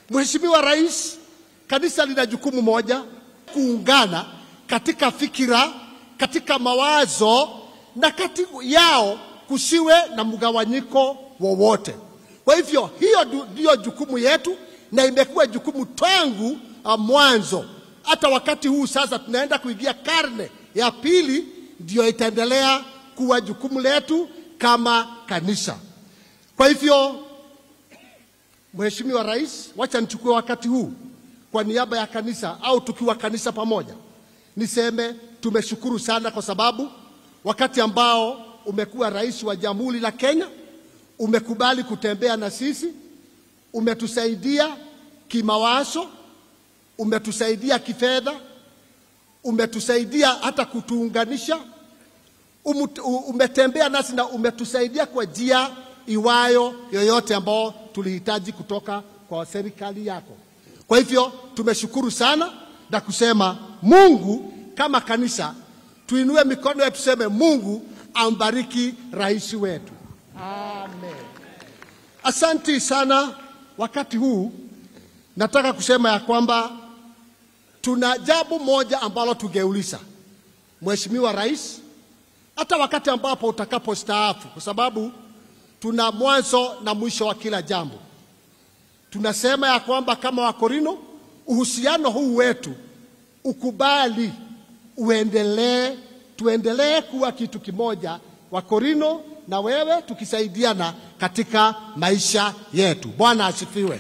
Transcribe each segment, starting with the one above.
Mheshimiwa Rais, kanisa lina jukumu moja, kuungana katika fikira, katika mawazo na kati yao kusiwe na mgawanyiko wowote. Kwa hivyo hiyo ndiyo jukumu yetu na imekuwa jukumu tangu uh, mwanzo. Hata wakati huu sasa tunaenda kuingia karne ya pili, ndio itaendelea kuwa jukumu letu kama kanisa. Kwa hivyo, Mheshimiwa Rais, wacha nichukue wakati huu kwa niaba ya kanisa au tukiwa kanisa pamoja, niseme tumeshukuru sana kwa sababu wakati ambao umekuwa rais wa Jamhuri la Kenya umekubali kutembea na sisi, umetusaidia kimawazo, umetusaidia kifedha, umetusaidia hata kutuunganisha, umetembea nasi na umetusaidia kwa njia iwayo yoyote ambao tulihitaji kutoka kwa serikali yako. Kwa hivyo tumeshukuru sana na kusema Mungu, kama kanisa tuinue mikono yetu, tuseme Mungu ambariki rais wetu. Amen. Asanti sana. Wakati huu nataka kusema ya kwamba tuna jambo moja ambalo tungeuliza Mheshimiwa Rais, hata wakati ambapo utakapostaafu, kwa sababu tuna mwanzo na mwisho wa kila jambo. Tunasema ya kwamba kama Wakorino, uhusiano huu wetu ukubali uendelee, tuendelee kuwa kitu kimoja, Wakorino na wewe tukisaidiana katika maisha yetu. Bwana asifiwe.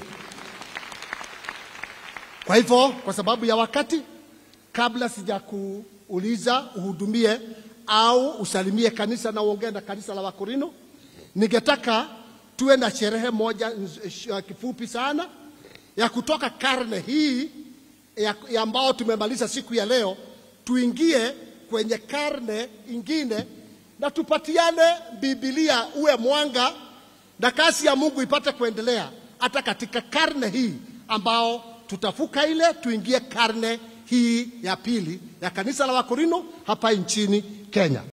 Kwa hivyo, kwa sababu ya wakati, kabla sijakuuliza uhudumie au usalimie kanisa na uongee na kanisa la Wakorino, ningetaka tuwe na sherehe moja kifupi sana ya kutoka karne hii ya, ya ambao tumemaliza siku ya leo, tuingie kwenye karne ingine na tupatiane Biblia uwe mwanga na kazi ya Mungu ipate kuendelea hata katika karne hii ambao tutafuka ile tuingie karne hii ya pili ya kanisa la Wakorino hapa nchini Kenya.